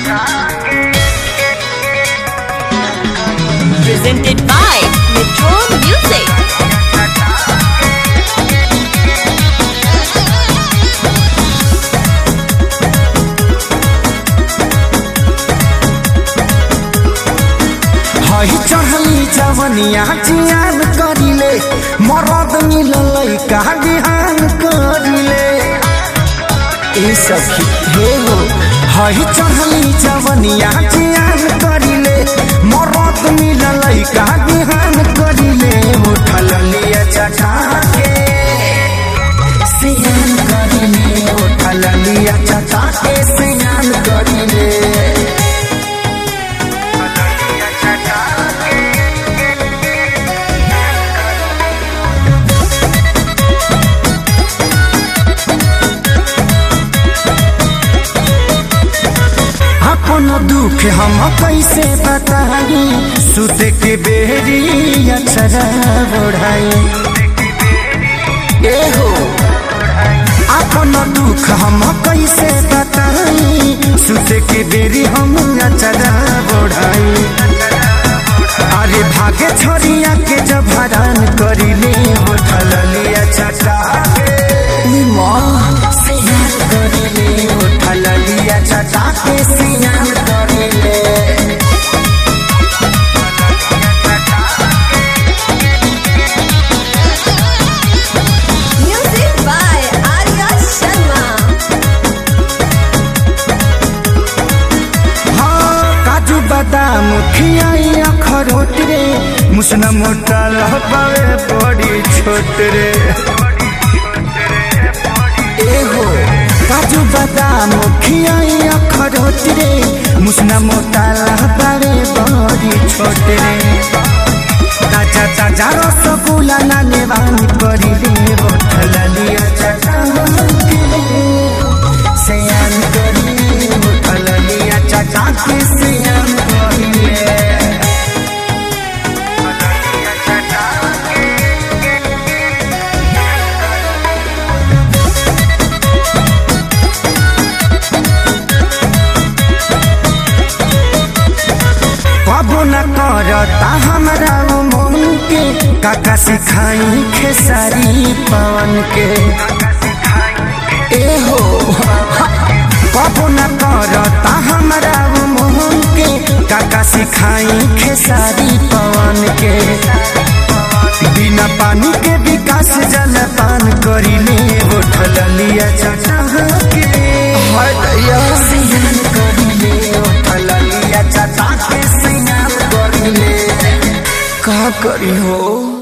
Presented by Metro Music. हई चढ़ली जवनिया जियान करिले मरद मिलल का बिहान करिले ए सखी हे हो हई चढ़ली जवनिया जियान करिले मरद मिलल का बिहान करिले उठल लिया चटा के सियान करिले उठल लिया चटा के सियान करिले अपन दुख हम कैसे बताई सुत के बेरी अक्षरा बढ़ाई ए हो अपन दुख हम कैसे बताई सुत के बेरी हम अक्षरा बढ़ाई अरे भागे छोरिया के जब हरान करिले उठल लिया चटा माँ सियान करिले उठल लिया चटा के सियान करिले Music by Arya Sharma. हाँ काजू बादाम खियाई अखरोट रे मुसना मोटा लहबावे बड़ी छोट रे ए हो काजू बादाम खियाई अखरोट रे मुसना मोटा लहबावे बड़ी छोट रे ताजा ताजा रसगुल्ला ना नेवान करिले होठल लिया चटा सयान करिले होठल लिया चटा के सयान करिले कबो न करता हमरा उ मन के काका सिखाई खेसारी पवन के ए हो कबो न करता हमरा उ मन के काका सिखाई खेसारी पवन के बिना पानी के विकास जल पान करिले उठल लिया चटा के हाय दैया सियान करिले उठल लिया चटा के सियान करिले का करी हो